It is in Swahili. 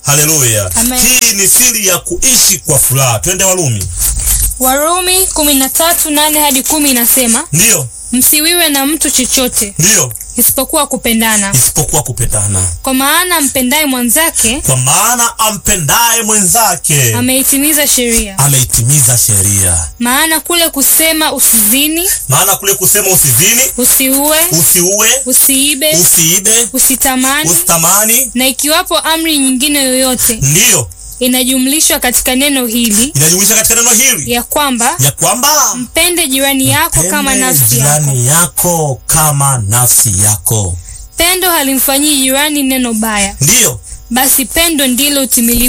Haleluya! Amen. Hii ni siri ya kuishi kwa furaha. Twende Warumi. Warumi kumi na tatu nane hadi kumi inasema Ndiyo, msiwiwe na mtu chochote ndiyo, isipokuwa kupendana, isipokuwa kupendana, kwa maana mpendaye mwanzake kwa maana ampendaye mwenzake ameitimiza sheria. ameitimiza sheria. Maana kule kusema usizini, Maana kule kusema usizini, usiue, usiue, usiibe, usiibe, usitamani usitamani, na ikiwapo amri nyingine yoyote ndiyo inajumlishwa katika neno hili inajumuisha katika neno hili ya kwamba ya kwamba mpende jirani yako kama pende nafsi yako. jirani yako kama nafsi yako. Pendo halimfanyii jirani neno baya, Ndiyo, basi pendo ndilo utimilifu